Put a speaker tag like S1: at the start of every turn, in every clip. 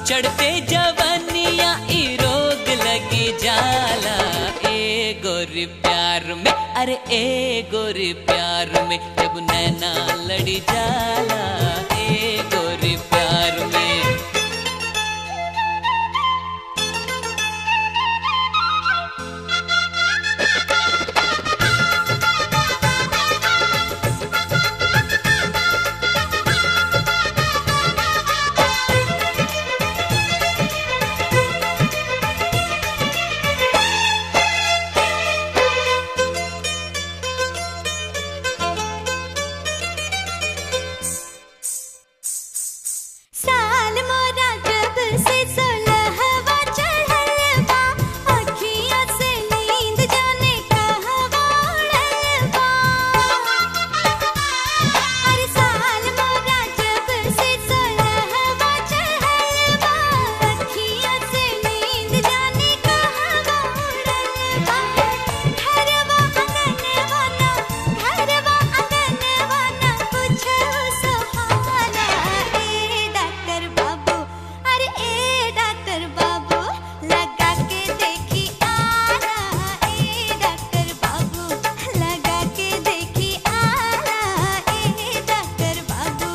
S1: चढ़ते जवनिया ई रोग लगी जाला ए गोरी प्यार में अरे ए गोरी प्यार में जब नैना लड़ी जाला ए गोरी प्यार में
S2: साल मोरा जब से सोलहवा चढ़ल बा अखियाँ से नींद जाने कहवा उड़ल बा अरे साल मोरा जब से सोलहवा चढ़ल बा अखियाँ से नींद जाने कहवा उड़ल बा घरवा आंगनवा ना घरवा आंगनवा ना कुछ सुहाना ए डॉक्टर बाबू अरे ए डॉक्टर बाबू लगा के देखी आना ए डॉक्टर बाबू लगा के देखी आना ए डॉक्टर बाबू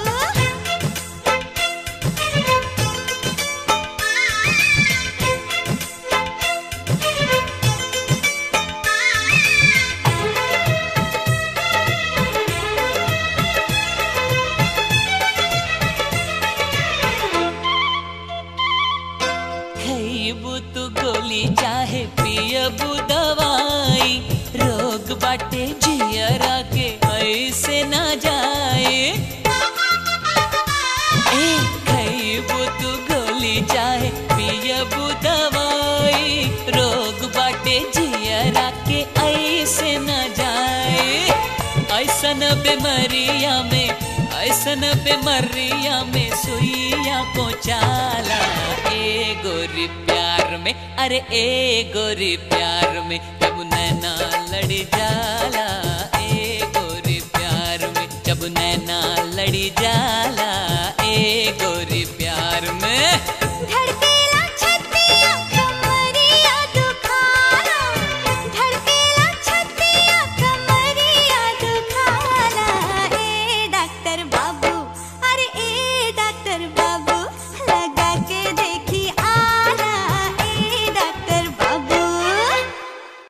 S1: खइबू तू गोली चाहे पियबू दवाई रोग बाटे जियरा के ऐसे ना जाए ए खइबू तू गोली चाहे पियबू दवाई रोग बाटे जियरा के ऐसे ना जाए ऐसन बीमारिया में ऐसन बीमारिया में सुइया को चाला ए गोरी प्यार में अरे ए गोरी प्यार में जब नैना लड़ी जाला ए गोरी प्यार में जब नैना लड़ी जाला